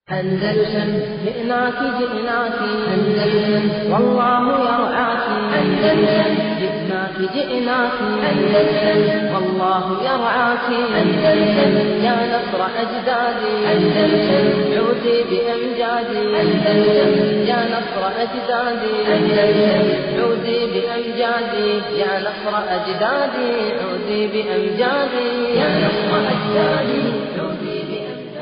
أندلسن جئناك جئناك أندلسن والله يرعاك أندلسن جئناك جئناك أندلسن والله يرعاك أندلسن يا نصر أجدادي أندلسن عودي بأمجادي أندلسن يا نصر أجدادي أندلسن عودي بأمجادي يا نصر أجدادي عودي بأمجادي يا نصر أجدادي عودي بأمجادي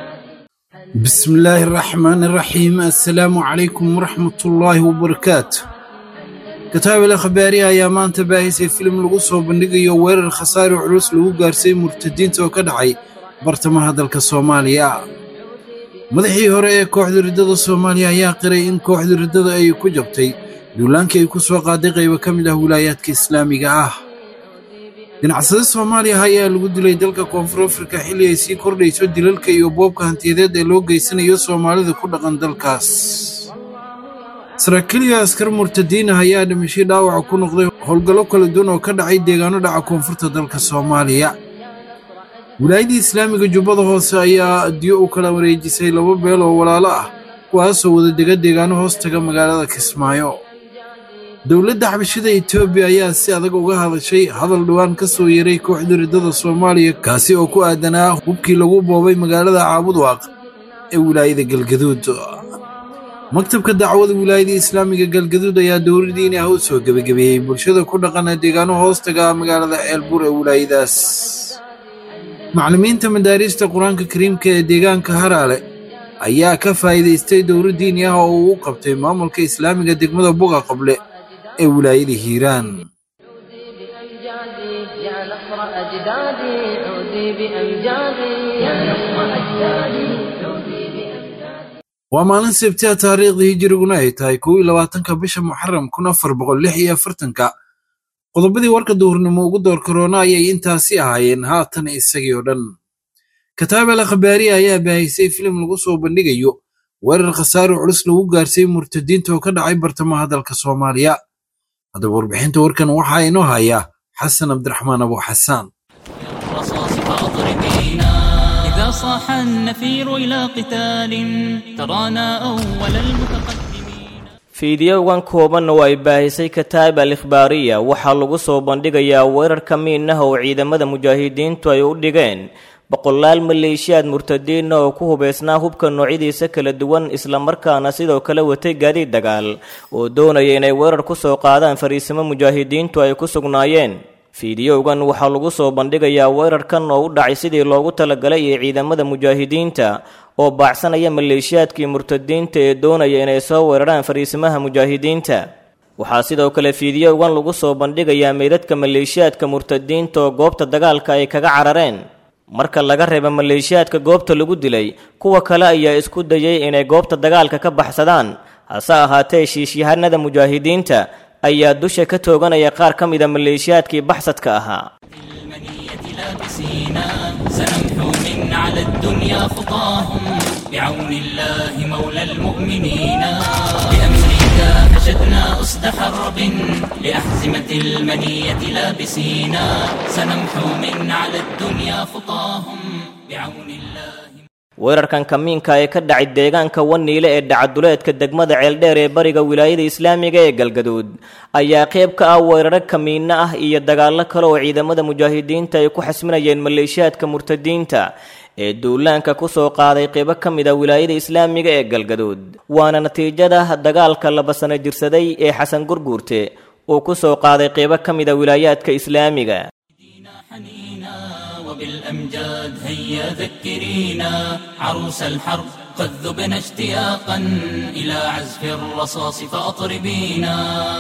بسم الله الرحمن الرحيم السلام عليكم ورحمة الله وبركاته kataab il akhbaari ayaa maanta baahisay filim lagu soo bandhigayo weerar khasaare culus lagu gaarsiiyey murtadiinta oo ka dhacay bartamaha dalka soomaaliya madaxii hore ee kooxda riddada soomaaliya ayaa qiray in kooxda riddada ay ku jabtay duulaankii ay ku soo qaaday qaybo ka mid ah wilaayaadka islaamiga ah ganacsade soomaaliya ayaa lagu dilay dalka koonfur afrika xilli ay sii kordhayso dilalka iyo boobka hantiyadeed ee loo geysanayo soomaalida ku dhaqan dalkaas saraakiil iyo askar murtadiin ah ayaa dhimashay dhaawaca ku noqday howlgallo kala duwan oo ka dhacay deegaano dhaca koonfurta dalka soomaaliya wilaayadii islaamiga jubbada hoose ayaa diyo u kala wareejisay laba beel oo walaalo ah kuwaasoo wada dega deegaano hoos taga magaalada kismaayo dowladda xabashida etoobiya ayaa si adag uga hadashay hadal dhowaan ka soo yeeray kooxda riddada soomaaliya kaasi oo ku aadanaa hubkii lagu boobay magaalada caabudwaaq ee wilaayada galgaduud maktabka dacwada wilaayada islaamiga galgaduud ayaa dowladdiini ah u soo gebagabeeyey bulshada ku dhaqana deegaano hoos taga magaalada ceelbuur ee wilaayadaas macallimiinta madaariista qur-aanka kariimka ee deegaanka haraale ayaa ka faa'iidaystay dowlad diini ah oo uu qabtay maamulka islaamiga degmada buga qable ee wilaayada hiiraan بأمجادي يا نصر أجدادي عودي بأمجادي يا نصر أجدادي عودي بأمجادي waa maalin sabtiha taariikhda hijiriguna ay tahay kow iyo labaatanka bisha muxaram kun afar boqol lix iyo afartanka qodobadii warka duhurnimo ugu door karoona ayay intaasi ahaayeen haatan isagii oo dhan kataab al akhbaari ayaa baahisay filim lagu soo bandhigayo weerar khasaare culus lagu gaarsiiyey murtadiinta oo ka dhacay bartamaha dalka soomaaliya haddaba warbixinta warkan waxaa inoo haya xasan cabdiraxmaan abu xasaan الرصاص فاضربينا إذا صاح النفير إلى قتال ترانا أول المتقدمين fiidiyowgan koobanna oo ay baahisay kataab al ikhbaariya waxaa lagu soo bandhigayaa weerar ka miinaha oo ciidamada mujaahidiintu ay u dhigeen boqolaal maleeshiyaad murtadiina oo ku hubaysnaa hubka noocyadiisa kala duwan islamarkaana sidoo kale watay gaadiid dagaal oo doonaya inay weerar ku soo qaadaan fariisimo mujaahidiintu ay ku sugnaayeen fiidiyowgan waxaa lagu soo bandhigayaa weerarkan oo u dhacay sidii loogu talagalay ee ciidamada mujaahidiinta oo baacsanaya maleeshiyaadkii murtadiinta ee doonaya inay soo weeraraan fariisimaha mujaahidiinta waxaa sidoo kale fiidiyowgan lagu soo bandhigayaa meydadka maleeshiyaadka murtadiinta oo goobta dagaalka ay kaga carareen marka laga reebo maleeshiyaadka goobta lagu dilay kuwa kale ayaa isku dayay inay goobta dagaalka ka baxsadaan hase ahaatee shiishyahanada mujaahidiinta ayaa dusha ka tooganaya qaar ka mida maleeshiyaadkii baxsadka ahaa المنية لابسينا سنمحو من على الدنيا خطاهم بعون الله مولى المؤمنين بأمريكا حشدنا أسد حرب لأحزمة المنية لابسينا سنمحو من على الدنيا خطاهم بعون الله weerarkan kamiinka ee ka dhacay deegaanka waniile ee dhacaduleedka degmada ceeldheer ee bariga wilaayada islaamiga ee galgaduud ayaa qayb ka ah weeraro kamiinno ah iyo dagaallo kale oo ciidamada mujaahidiinta ay ku xasminayeen maleeshiyaadka murtadiinta ee duulaanka ku soo qaaday qaybo ka mid a wilaayada islaamiga ee galgaduud waana natiijada dagaalka laba sano jirsaday ee xasan gurguurte uu ku soo qaaday qaybo ka mid a wilaayaadka islaamiga حنينا وبالأمجاد هيا ذكرينا عروس الحرب قد ذبنا اشتياقا إلى عزف الرصاص فأطربينا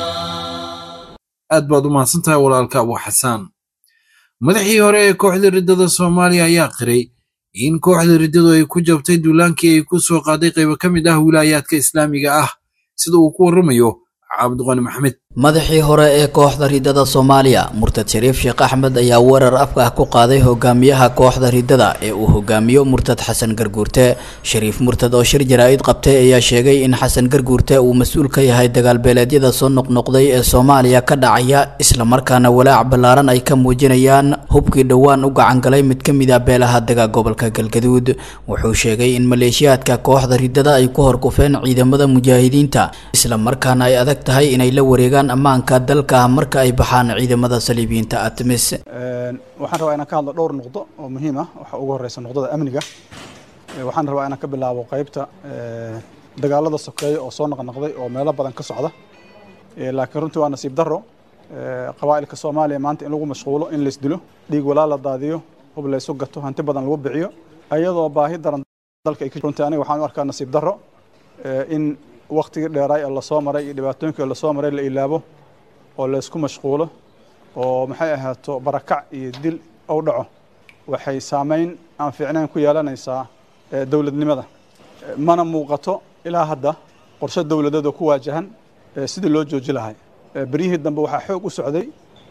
aad baad u mahadsantahay walaalka abu xasaan madaxii hore ee kooxda riddada soomaaliya ayaa qiray in kooxda riddadu ay ku jabtay duulaankii ay ku soo qaaday qaybo ka mid ah wilaayaadka islaamiga ah sida uu ku warramayo cabdiqani maxamed madaxii hore ee kooxda ridada soomaaliya murtad shariif sheekh axmed ayaa weerar afka ah ku qaaday hogaamiyaha kooxda ridada ee uu hogaamiyo murtad xasan garguurte shariif murtad oo shir jaraa-id qabtay ayaa sheegay in xasan garguurte uu mas-uul ka yahay dagaalbeeleedyada soo noqnoqday ee soomaaliya ka dhacaya islamarkaana walaac ballaaran ay ka muujinayaan hubkii dhowaan u gacangalay mid ka mid ah beelaha dega gobolka galgaduud wuxuu sheegay in maleeshiyaadka kooxda ridada ay ku horkufeen ciidamada mujaahidiinta islamarkaana ay adag tahay inay la wareegaan ammaanka dalka marka ay baxaan ciidamada saliibiyiinta atmis waxaan rabaa inaan ka hadlo dhowr noqdo oo muhiim ah waxaa ugu horeysa noqdada amniga waxaan rabaa inaan ka bilaabo qeybta dagaalada sokeeya oo soo noqnoqday oo meelo badan ka socda laakiin runtii waa nasiib daro qabaa'ilka soomaaliya maanta in lagu mashquulo in laysdilo dhiig walaa la daadiyo hub laysu gato hanti badan lagu biciyo ayadoo baahi daran dalka ay runtii aniga waxaan u arkaa nasiib daro in waktigii dheeraay ee lasoo maray iyo dhibaatooyinkii lasoo maray la ilaabo oo laysku mashquulo oo maxay ahaato barakac iyo dil ou dhaco waxay saameyn aan fiicnayn ku yeelanaysaa dowladnimada mana muuqato ilaa hadda qorshe dowladeed oo ku waajahan sidii loo jooji lahay beryihii dambe waxaa xoog u socday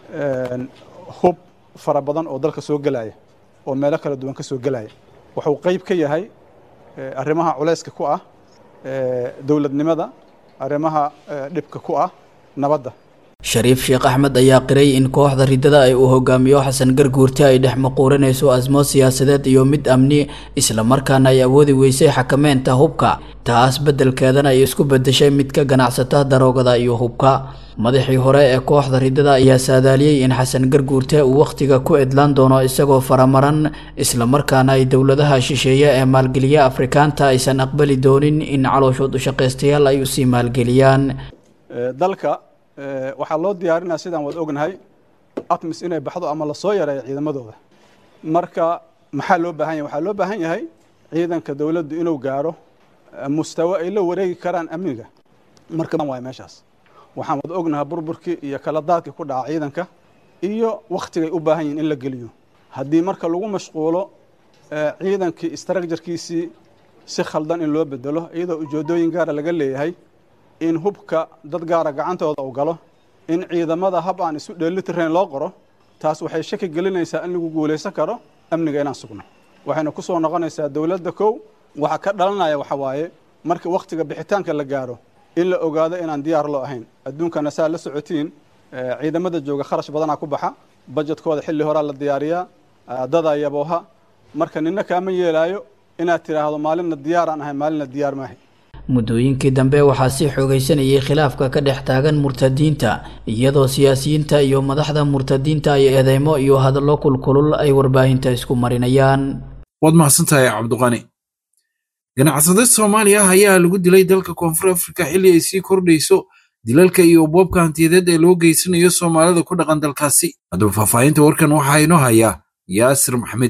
hub fara badan oo dalka soo gelaya oo meelo kala duwan ka soo gelaya wuxuu qeyb ka yahay arrimaha culayska ku ah dowladnimada arrimaha dhibka ku ah nabadda shariif sheekh axmed ayaa qiray in kooxda ridada ay uu hogaamiyo xasan garguurte ay dhex maquurinayso asmo siyaasadeed iyo mid amni islamarkaana ay awoodi weysay xakameynta hubka taas beddelkeedana ay isku bedeshay mid ka ganacsata daroogada iyo hubka madaxii hore ee kooxda ridada ayaa saadaaliyey in xasan garguurte uu wakhtiga ku edlaan doono isagoo faramaran islamarkaana ay dowladaha shisheeye ee maalgeliya afrikaanta aysan aqbali doonin in calooshood ushaqaystayaal ay usii maalgeliyaan dalka waxaa loo diyaarinaya sidaan wada ognahay atmis inay baxdo ama lasoo yareeyo ciidamadooda marka maxaa loo baahan yahay waxaa loo baahan yahay ciidanka dowladdu inuu gaaro mustawe ay la wareegi karaan amniga marka waay meeshaas waxaan wada ognahay burburkii iyo kala daadkii ku dhaca ciidanka iyo wakhtigay u baahan yihin in la geliyo haddii marka lagu mashquulo ciidankii istraakjarkiisii si khaldan in loo bedelo iyadoo ujeedooyin gaara laga leeyahay in hubka dad gaara gacantooda uu galo in ciidamada hab aan isu dheelitirayn loo qoro taas waxay shaki gelinaysaa in lagu guulaysan karo amniga inaan sugno waxayna ku soo noqonaysaa dowladda kow waxa ka dhalanaya waxa waaye marka wakhtiga bixitaanka la gaaro in la ogaado inaan diyaar loo ahayn adduunkana saa la socotiin ciidamada jooga kharash badanaa ku baxa bajetkooda xilli horaa la diyaariyaa dadaa yabooha marka nina kaama yeelaayo inaad tidhaahdo maalinna diyaaraan ahay maalinna diyaar maahay muddooyinkii dambe waxaa sii xoogaysanayay khilaafka ka dhex taagan murtadiinta iyadoo siyaasiyiinta iyo madaxda murtadiinta ay eedeymo iyo hadallo kulkulul ay warbaahinta isku marinayaan waad mahadsantahay cabduqani ganacsade soomaaliya ah ayaa lagu dilay dalka koonfur afrika xilli ay sii kordhayso dilalka iyo boobka hantiyadeed ee loo geysanayo soomaalida ku dhaqan dalkaasi haddaba faahfaahinta warkan waxaa inoo hayaa yaasir maxmed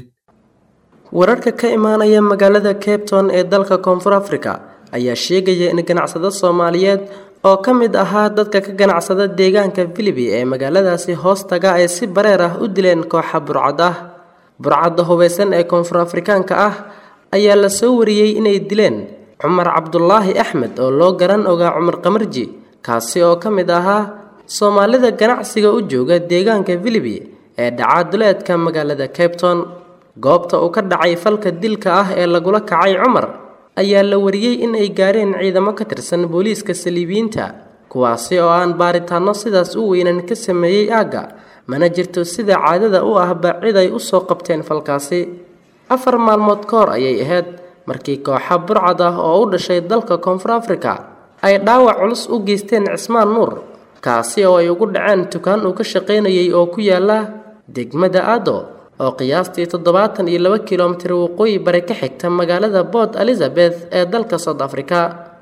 wararka ka imaanaya magaalada cabton ee dalka koonfur afrika ayaa sheegaya in ganacsado soomaaliyeed oo ka mid ahaa dadka ka ganacsada deegaanka filibi ee magaaladaasi hoostaga ay si bareer ah u dileen kooxa burcad ah burcadda hubeysan ee koonfur afrikaanka ah ayaa la soo wariyey inay dileen cumar cabdulaahi axmed oo loo garan ogaa cumar qamarji kaasi oo ka mid ahaa soomaalida ganacsiga u jooga deegaanka filibi ee dhacaaduleedka magaalada cabton goobta uu ka dhacay falka dilka ah ee lagula kacay cumar ayaa la wariyey in ay gaareen ciidamo ka tirsan booliiska saliibiyiinta kuwaasi oo aan baaritaanno sidaas u weynan ka sameeyey aagga mana jirto sida caadada u ahba cid ay u soo qabteen falkaasi afar maalmood ka hor ayay ahayd markii kooxa burcad ah oo u dhashay dalka koonfur afrika ay dhaawac culus u geysteen cismaan nuur kaasi oo ay ugu dhaceen dukaan uu ka shaqaynayay oo ku yaala degmada aado oo qiyaastii toddobaatan iyo laba kilomitir waqooyi bari ka xigta magaalada port elizabeth ee dalka south africa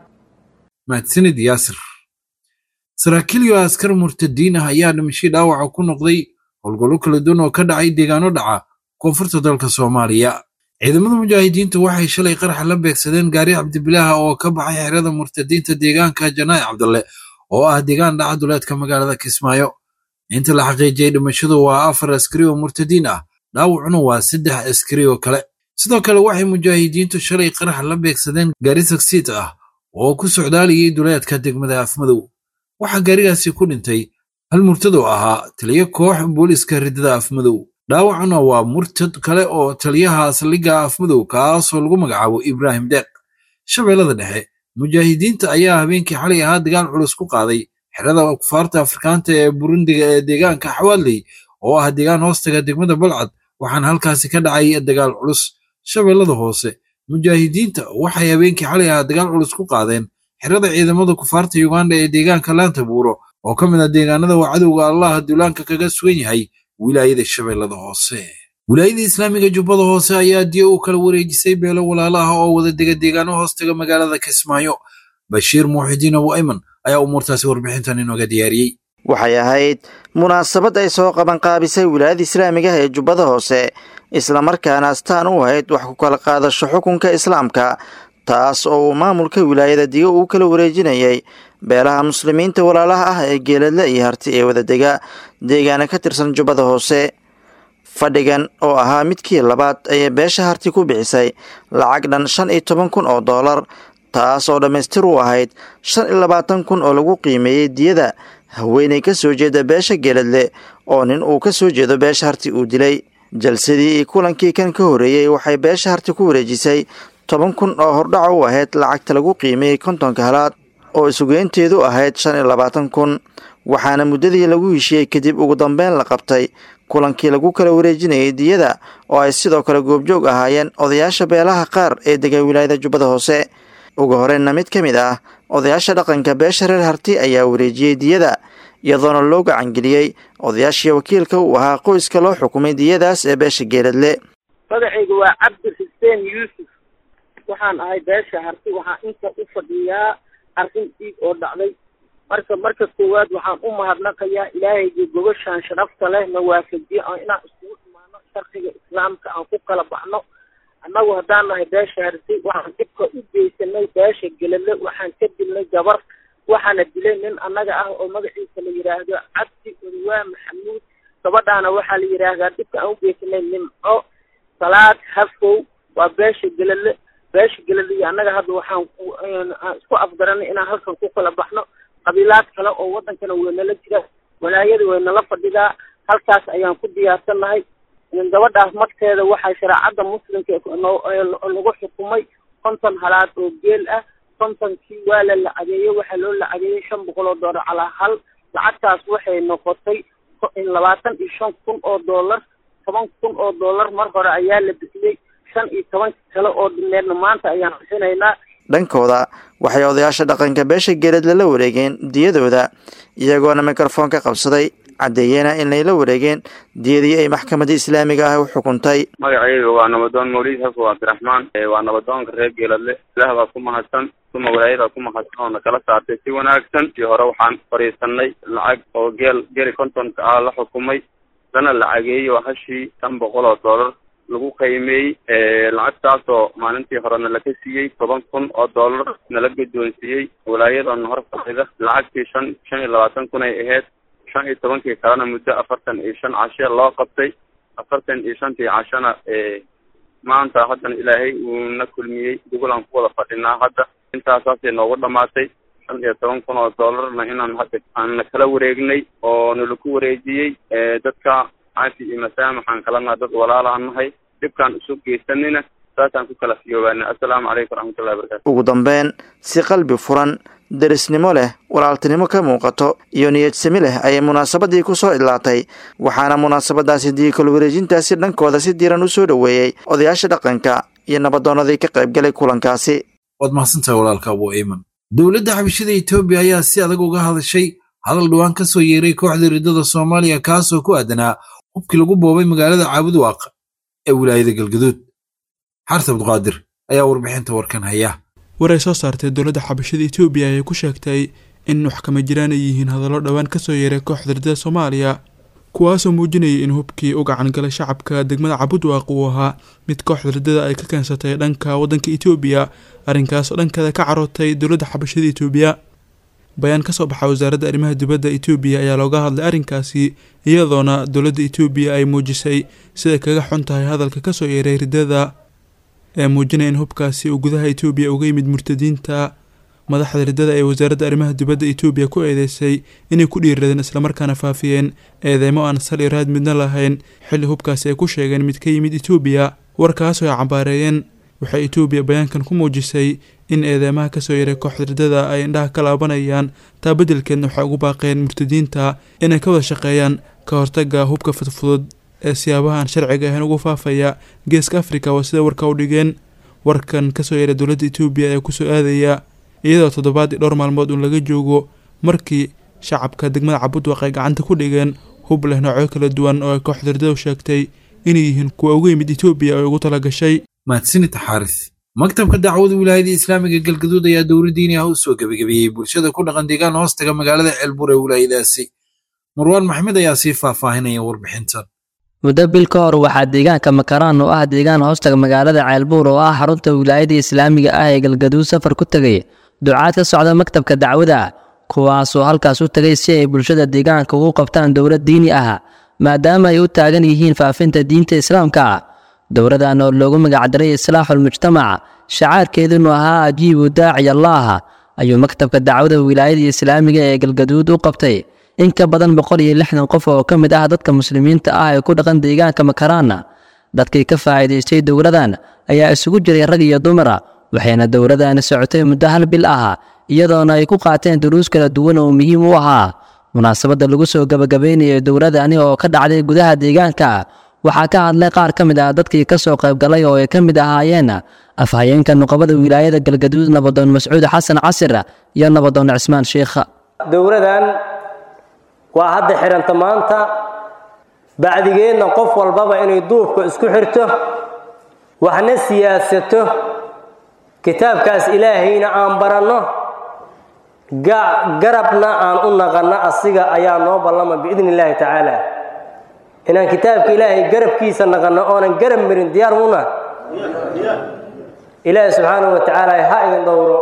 mahadsanid yaasir saraakiil iyo askar murtadiin ah ayaa dhimashay dhaawaca ku noqday howlgallo kala duwan oo ka dhacay deegaano dhaca koonfurta dalka soomaaliya ciidamada mujaahidiintu waxay shalay qaraxa la beegsadeen gaari cabdibilaaha oo ka baxay xerada murtadiinta deegaanka janaa'i cabdalle oo ah deegaan dhaca duleedka magaalada kismaayo inta la xaqiijiyey dhimashadu waa afar askari oo murtadiin ah dhaawacuna waa saddex askari oo kale sidoo kale waxay mujaahidiintu shalay qarax la beegsadeen gaari sagsiid ah oo ku socdaalayay duleedka degmada afmadow waxaa gaarigaasi ku dhintay hal murtad oo ahaa taliyo koox booliiska riddada afmadow dhaawacuna waa murtad kale oo taliyaha saldhigga afmadow kaasoo lagu magacaabo ibraahim deeq shabeellada dhexe mujaahidiinta ayaa habeenkii xalay ahaa dagaal culus ku qaaday xerada kufaarta afrikaanta ee burundiga ee deegaanka xawaaley oo ah deegaan hoostaga degmada balcad waxaana halkaasi ka dhacay dagaal culus shabeellada hoose mujaahidiinta waxay habeenkii xalay ahaa dagaal culus ku qaadeen xerada ciidamada kufaarta yuganda ee deegaanka laanta buuro oo ka mid ah deegaanada waa cadowga allaha duulaanka kaga sugan yahay wilaayada shabeellada hoose wilaayada islaamiga jubbada hoose ayaa diyo u kala wareejisay beelo walaala ah oo wada dega deegaano hoostaga magaalada kismaayo bashiir muuxidiin abu ayman ayaa umuurtaasi warbixintan inooga diyaariyey waxay ahayd munaasabad ay soo qabanqaabisay wilaayada islaamiga ee jubbada hoose islamarkaana astaan u ahayd wax ku kala qaadasho xukunka islaamka taas oo uu maamulka wilaayada digo uu kala wareejinayay beelaha muslimiinta walaalaha ah ee geeladle iyo harti ee wadadega deegaana ka tirsan jubbada hoose fadhigan oo ahaa midkii labaad ayay beesha harti ku bixisay lacag dhan shan iyo toban kun oo doolar taas oo dhammaystir u ahayd shan iyo labaatan kun oo lagu qiimeeyey diyada haweenay ka soo jeeda beesha geeladle oo nin uu ka soo jeedo beesha harti uu dilay jalsadii iyo kulankii kan ka horreeyey waxay beesha harti ku wareejisay toban kun oo hordhaca u ahayd lacagta lagu qiimeeyey kontonka halaad oo isugeynteedu ahayd shan iyo labaatan kun waxaana muddadii lagu heshiyey kadib ugu dambeyn la qabtay kulankii lagu kala wareejinayay diyada oo ay sidoo kale goobjoog ahaayeen odayaasha beelaha qaar ee dega wilaayada jubbada hoose ugu horeynna mid ka mid ah odayaasha dhaqanka beesha reer harti ayaa wareejiyey diyada iyadoona loo gacangeliyey odayaashii wakiilka uu ahaa qoyska loo xukumay diyadaas ee beesha geeladle magacayga waa cabdi xuseen yuusuf waxaan ahay beesha harti waxaan inta u fadhiyaa arrin dhiig oo dhacday marka marka koowaad waxaan u mahadnaqayaa ilaahayga gobashaan sharafta leh na waafajiye oo inaan iskugu imaano sharciga islaamka aan ku kala baxno annagu haddaan nahay beesha harti waxaan dhibka u geysanay beesha gelale waxaan ka dilnay gabar waxaana dilay nin annaga ah oo magaciisa la yidhaahdo cabdi odawaa maxamuud gabadhaana waxaa la yidhaahdaa dhibka aan u geysanay nimco salaad hafow waa beesha gelale beesha gelale iyo annaga hadda waxaan aan isku afgaranay inaan halkan ku kala baxno qabiilaad kale oo waddankana waynala jira walaayada waynala fadhidaa halkaas ayaan ku diyaarsannahay gabadhaas magteeda waxaa shareecadda muslimka lagu xukumay konton halaad oo geel ah kontonkii waa la lacageeyey waxaa loo lacageeyey shan boqol oo doolar calaa hal lacagtaas waxay noqotay labaatan iyo shan kun oo doolar toban kun oo doolar mar hore ayaa la bixiyey shan iyo toban kale oo dhimeedna maanta ayaan bixinaynaa dhankooda waxay odayaasha dhaqanka beesha geeladle la wareegeen diyadooda iyagoona mikrofoon ka qabsaday caddeeyena inay la wareegeen diyadii ay maxkamadda islaamiga ah u xukuntay magacayga waa nabadoon mawlid xafo cabdiraxmaan waa nabadoonka reer geeladle ilaah baa ku mahadsan uma walaayadaa ku mahadsan oo na kala saartay si wanaagsan tii hore waxaan fadhiisanay lacag oo geel geli kontonka ah la xukumay lana lacageeyey oo hashii shan boqol oo doolar lagu qiimeeyey lacagtaasoo maalintii horena laga siiyey toban kun oo doolar nala guddoonsiiyey walaayadana hor fadhida lacagtii shan shan iyo labaatan kun ay ahayd shan iyo tobankii kalena muddo afartan iyo shan cashe loo qabtay afartan iyo shantii cashana maanta haddana ilaahay uuna kulmiyey dugulaan ku wada fadhinaa hadda intaasaasay noogu dhamaatay shan iyo toban kun oo doolarna inaan hadda aan kala wareegnay oo nalaku wareejiyey dadka caasi iyo masaamaxaan kalena dad walaalaan nahay dhibkaan isu geysanina saasaan ku kala fiyoobaana assalaamu calaykum waraxmatullahi wabarakatu ugu dambeyn si qalbi furan derisnimo leh walaaltinimo ka muuqato iyo niyadsami leh ayay munaasabadii ku soo idlaatay waxaana munaasabadaasi diikal wareejintaasi dhankooda si diiran u soo dhoweeyey odayaasha dhaqanka iyo nabadoonadii ka qaybgalay kulankaasi waad mahadsantahay walaalka abu iman dowladda xabashada etoobiya ayaa si adag uga hadashay hadal dhowaan ka soo yeeray kooxda riddada soomaaliya kaasoo ku aadanaa hubkii lagu boobay magaalada caabudwaaq ee wilaayada galgaduud xarta abduqaadir ayaa warbixinta warkan haya war ay soo saartay dowladda xabashada etoobiya ayay ku sheegtay in waxkama jiraan ay yihiin hadallo dhowaan kasoo yeeray kooxda riddada soomaaliya kuwaasoo muujinayay in hubkii u gacan galay shacabka degmada cabudwaaq uu ahaa mid kooxda riddada ay ka keensatay dhanka waddanka etoobiya arrinkaasoo dhankeeda ka carootay dowladda xabashada etoobiya bayaan kasoo baxa wasaaradda arrimaha dibadda etoobiya ayaa looga hadlay arrinkaasi iyadoona dowladda etoobiya ay muujisay siday kaga xun tahay hadalka kasoo yeeray riddada ee muujinaya in hubkaasi uu gudaha etoobiya uga yimid murtadiinta madaxda riddada ee wasaaradda arrimaha dibadda etoobiya ku eedeysay inay ku dhiiradeen islamarkaana faafiyeen eedeymo aan sal iyo raad midna lahayn xilli hubkaasi ay ku sheegeen mid ka yimid etoobiya warkaasoo ay cambaareeyeen waxay etoobiya bayaankan ku muujisay in eedeymaha kasoo yaray kooxda riddada ay indhaha ka laabanayaan taa beddelkeedna waxay ugu baaqeen murtadiinta inay ka wada shaqeeyaan ka hortaga hubka fudfudud ee siyaabahaan sharciga ahayn ugu faafaya geeska afrika waa sida warka u dhigeen warkan kasoo yaray dowladda etoobiya ee kusoo aadaya iyadoo toddobaadii dhowr maalmood uun laga joogo markii shacabka degmada cabudwaq ay gacanta ku dhigeen hub leh noocyo kala duwan oo ay kooxda riddadu sheegtay inay yihiin kuwa uga yimid etoobiya oo ugu tala gashay mahadsanid xaaris maktabka dacwada wilaayada islaamiga galgaduud ayaa dowla diini ah u soo gebagabeeyey bulshada ku dhaqan deegaan hoostaga magaalada ceelbur ee wilaayadaasi marwaan maxmed ayaa sii faahfaahinaya warbixintan muddo bil ka hor waxaa deegaanka makaraan oo ah deegaan hoostaga magaalada ceelbuur oo ah xarunta wilaayada islaamiga ah ee galgaduud safar ku tegay ducaad ka socda maktabka dacwada kuwaasoo halkaas u tegay si ay bulshada deegaanka ugu qabtaan dowlad diini ah maadaama ay u taagan yihiin faafinta diinta islaamka dowladan oo loogu magacdaray islaaxul mujtamac shacaarkeedunu ahaa ajiibu daaci allaah ayuu maktabka dacwada wilaayada islaamiga ee galgaduud u qabtay in ka badan boqol iyo lixdan qof oo ka mid ah dadka muslimiinta ah ee ku dhaqan deegaanka makaraana dadkii ka faa'iidaystay dowladan ayaa isugu jiray rag iyo dumara waxayna dowladani socotay muddo hal bil ah iyadoona ay ku qaateen duruus kala duwan oo muhiim u ahaa munaasabadda lagu soo gabagabaynayay dowladani oo ka dhacday gudaha deegaanka waxaa ka hadlay qaar ka mid ah dadkii ka soo qaybgalay oo ay ka mid ahaayeen afhayeenka nuqabada wilaayada galgaduud nabadoon mascuud xasan casir iyo nabadoon cismaan sheikh dowladan waa hadda xidhanta maanta bacdigeedna qof walbaba inay duubka isku xirto waxna siyaasato kitaabkaas ilaahayna aan baranno garabna aan u naqanno asiga ayaa noo ballama biidni illaahi tacaala inaan kitaabka ilaahay garabkiisa naqanno oonan garab marin diyaar muna ilaahi subxaanahu wa tacaala ha idin dhowro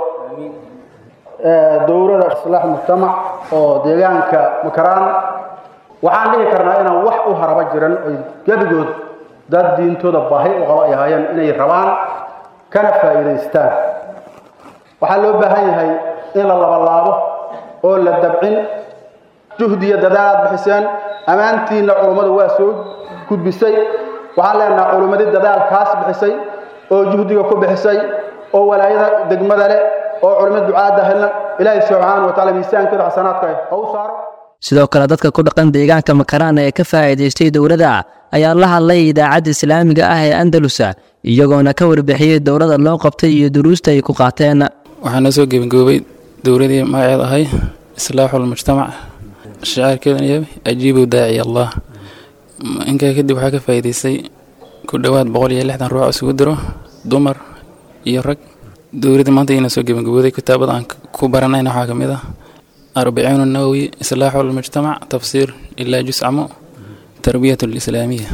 dowlada islaax mujtamac oo deegaanka makaraan waxaan dhihi karnaa inaan wax u haraba jiran oy gebigood dad diintooda baahi u qaba ay ahaayeen inay rabaan kana faa'iidaystaan waxaa loo baahan yahay in la labalaabo oo la dabcin juhdiyo dadaal aad bixiseen ammaantiinna culummadu waa soo gudbisay waxaan leenaha culummadii dadaalkaas bixisay oo juhdiga ku bixisay oo walaayada degmada leh oo culimmad ducaadda helna ilaahay subxaana wa taala miisaankeeda xasanaadka ha u saaro sidoo kale dadka ku dhaqan deegaanka makaraan ee ka faa'iidaystay dowladda ayaa la hadlay idaacadda islaamiga ah ee andalusa iyagoona ka warbixiyey dowladda loo qabtay iyo duruusta ay ku qaateen waxaana soo gebangoobay dowladii magaceed ahay islaaxul mujtamac shacaarkeeduna yahay ajiibu daaci allah inkaa kadib waxaa ka faa'iidaystay ku dhowaad boqol iyo lixdan ruux isugu diro dumar iyo rag dowladda maanta iyana soo gebangabooday kitaabada aan ku baranayna waxaa ka mid ah arbaciin nawowi islaaxu lmujtamac tafsiir ilaa juscamo tarbiyat lislaamiya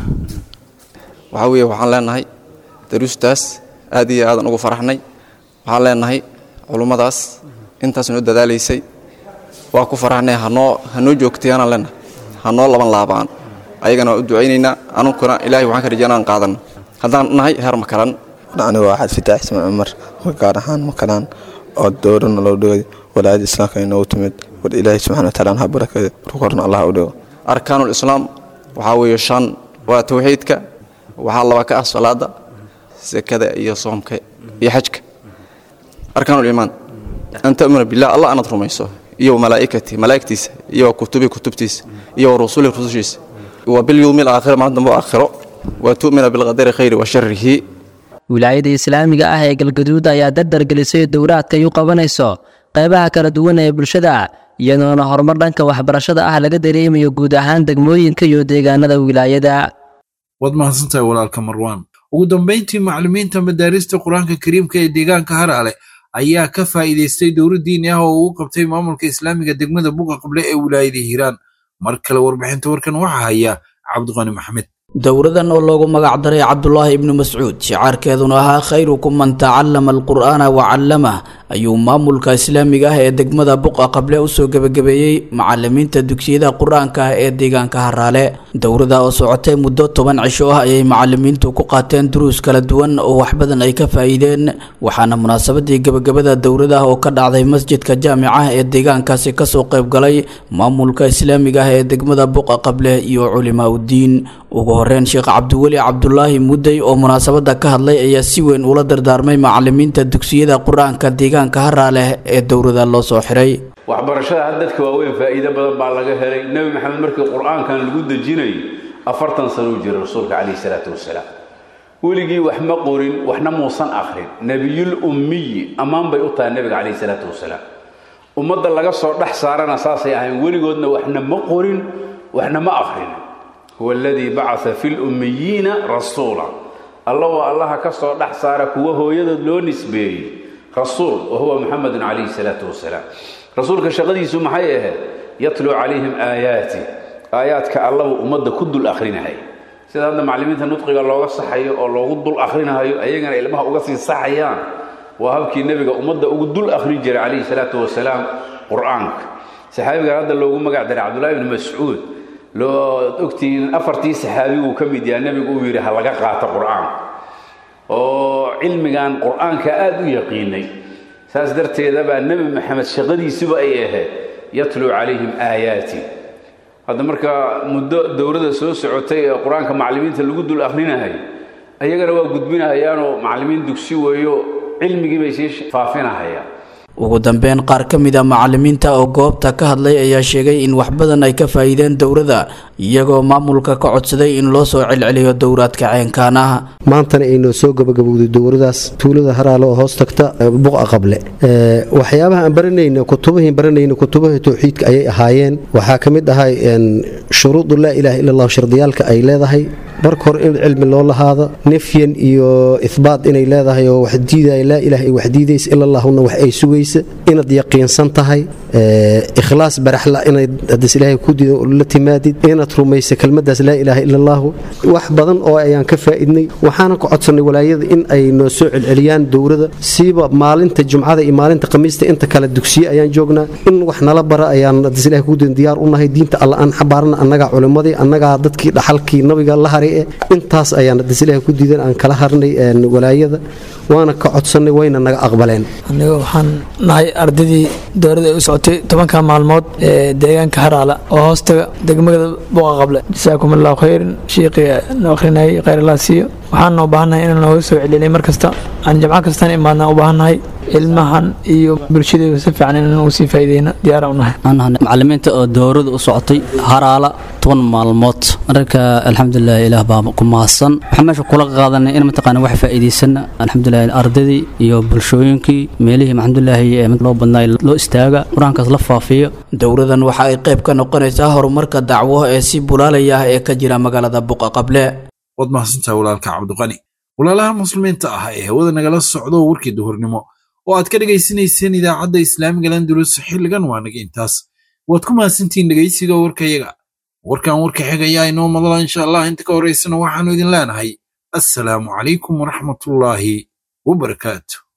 waxaa weeye waxaan leenahay daruustaas aad iyo aadan ugu faraxnay waxaan leenahay culummadaas intaas noo dadaalaysay waa ku faraxnay hanoo hanoo joogtayaanaan leenahay hanoo laban laabaan ayagana waa u ducaynaynaa anunkuna ilaahay waxaan ka rajaynaan qaadano haddaan nahay heer makalan anigu waa xad fitaax ismaan cumar gaar ahaan makalaan oo dowrana loo dhigay walaayada islaamka inoogu timid war ilaahay subxana wataala ha barakeeyo rukorna allah u dhigo arkaanul islaam waxaa weeye shan waa tawxiidka waxaa laba ka ah salaada sekada iyo soomka iyo xajka arkaanul iimaan an ta'muna billah allah anaad rumayso iyo malaa'ikati malaa'igtiisa iyo kutubi kutubtiisa iyo rusuli rusushiisa wa bilyawmi alaakhir maalin dambe aakhiro wa tu'mina bilqadari khayri wa sharrihi wilaayada islaamiga ah ee galgaduud ayaa dardar gelisay dowraadka ay u qabanayso qaybaha kala duwan ee bulshada iyadoona horumar dhanka waxbarashada ah laga dareemayo guud ahaan degmooyinka iyo deegaanada wilaayada waad mahadsantahay walaalka marwaan ugu dambayntii macallimiinta madaarista qur-aanka kariimka ee deegaanka haraale ayaa ka faa'iidaystay dowra diini ah oo uu qabtay maamulka islaamiga degmada buqa qable ee wilaayada hiiraan mar kale warbixinta warkan waxaa haya cabdiqani maxmed dowradan oo loogu magac daray cabdulaahi ibnu mascuud shicaarkeeduna ahaa khayrukum man tacallama alqur'aana wa callamah ayuu maamulka islaamiga ah ee degmada buqa qable usoo gebagabeeyey macalimiinta dugsiyada qur-aanka ah ee deegaanka haraale dowrada oo socotay muddo toban cisho ah ayay macalimiintu ku qaateen duruus kala duwan oo wax badan ay ka faa'iideen waxaana munaasabadii gebagabada dowrada oo ka dhacday masjidka jaamica ee deegaankaasi kasoo qayb galay maamulka islaamiga ah ee degmada buqa qable iyo culimaa uddiin ugu horeyn sheekh cabdiweli cabdulaahi mudday oo munaasabada ka hadlay ayaa si weyn ula dardaarmay macalimiinta dugsiyada qur-aanka deegaanka haraaleh ee dowrada loo soo xiray waxbarashada had dadka waaweyn faa'iido badan baa laga helay nebi maxamed markii qur-aankan lagu dejinayay afartan sano u jiray rasuulka calayhi salaatu wasalaam weligii wax ma qorin waxna muusan akhrin nebiyul ummiyi ammaan bay u tahay nebiga calayhi salaatu wasalaam ummadda laga soo dhex saarana saasay ahayn weligoodna waxna ma qorin waxna ma akhrin huwa aladii bacaa fi lummiyiina rasuula alla waa allaha ka soo dhex saara kuwa hooyadood loo nisbeeyey rasuul wa huwa muxamedun calayhi salaatu wasalaam rasuulka shaqadiisu maxay ahayd yatluu calayhim aayaati aayaadka allabuu ummadda ku dul akhrinahay sida hadda macallimiinta nudqiga looga saxayo oo loogu dul akhrinahayo ayagana ilmaha uga sii saxayaan waa habkii nebiga ummadda ugu dul akhrin jiray calayhi salaatu wasalaam qur-aanka saxaabigan hadda loogu magac daray cabdullahi ibni mascuud loo ogtihiin afartii saxaabiguu ka mid yaha nebigu uu yidhi ha laga qaato qur-aanka oo cilmigan qur-aanka aada u yaqiinay saas darteeda baa nebi maxamed shaqadiisuba ay ahayd yatluu calayhim aayaati hadda marka muddo dowladda soo socotay ee qur-aanka macallimiinta lagu dul akhrinahay ayagana waa gudbinahayaanoo macallimiin dugsi weeyo cilmigii bay sii faafinahayaan ugu dambeyn qaar ka mid a macalimiinta oo goobta ka hadlay ayaa sheegay in wax badan ay ka faa'iideen dowladda iyagoo maamulka ka codsaday in loo soo celceliyo dowraadka ceenkaan ah maantana aynoo soo gabagabowday dowladaas tuulada haraale oo hoos tagta buqa qable waxyaabaha aan baranayna kutubahiin baranayna kutubaha towxiidka ayay ahaayeen waxaa ka mid ahay shuruudu laa ilaaha ila allahu shardiyaalka ay leedahay marka hore in cilmi loo lahaado nefyan iyo ihbaat inay leedahay oo wax diidaya laa ilaah ay wax diidaysa ila allahuna wax ay sugaysa inaad yaqiinsan tahay ikhlaas baraxla inaad hadas ilaahay ku diido la timaadid inaad rumaysa kelmadaas laa ilaaha ila allahu wax badan oo ayaan ka faa'iidnay waxaana ka codsanay walaayada in ay noo soo celceliyaan dowrada siiba maalinta jumcada iyo maalinta khamiista inta kale dugsiye ayaan joognaa in wax nala bara ayaan hadas ilahay ku diidan diyaar u nahay diinta alla aan xabaarna annagaa culimmadii annagaa dadkii dhaxalkii nabiga la haray eh intaas ayaan hadas ilahay ku diidan aan kala harnay walaayada waana ka codsannay wayna naga aqbaleen aniga waxaan nahay ardaydii dowladda ay u socotay tobanka maalmood ee deegaanka haraala oo hoostaga degmada buqa qable jasaakum allahu khayran shiiqii noo akhrinayay khayr allah siiyo waxaan noo baahannahay inaan nooga soo celinay mar kasta aan jamco kastaan imaadna u baahannahay ilmahan iyo bulshadeedu si fiican inaan ugu sii faa'iideyna diyaara u nahay macalimiinta oo dowrada u socotay haraala toban maalmood marka alxamdulilah ilaah baa ku mahadsan waxaan meesha kula qaadanay in mataqaana wax faa'iidaysana alxamdulilah ardaydii iyo bulshooyinkii meelihii alxamdulilaahi ee loo badnaa loo istaaga qur-aankaas la faafiyo dowradan waxa ay qayb ka noqonaysaa horumarka dacwo ee si bulaalaya ah ee ka jira magaalada buqa qable waad mahadsantaha walaalka cabdiqani walaalaha muslimiinta ah ee hawada nagala socdo warkii duhurnimo oo aad ka dhegaysanayseen idaacadda islaamiga landulus xilligan waa naga intaas waad ku mahadsantihiin dhegaysiga warkayaga warkan warka xigayaa inoo madala insha allah inta ka horaysana waxaannu idin leenahay assalaamu calaykum waraxmatullaahi wabarakaatu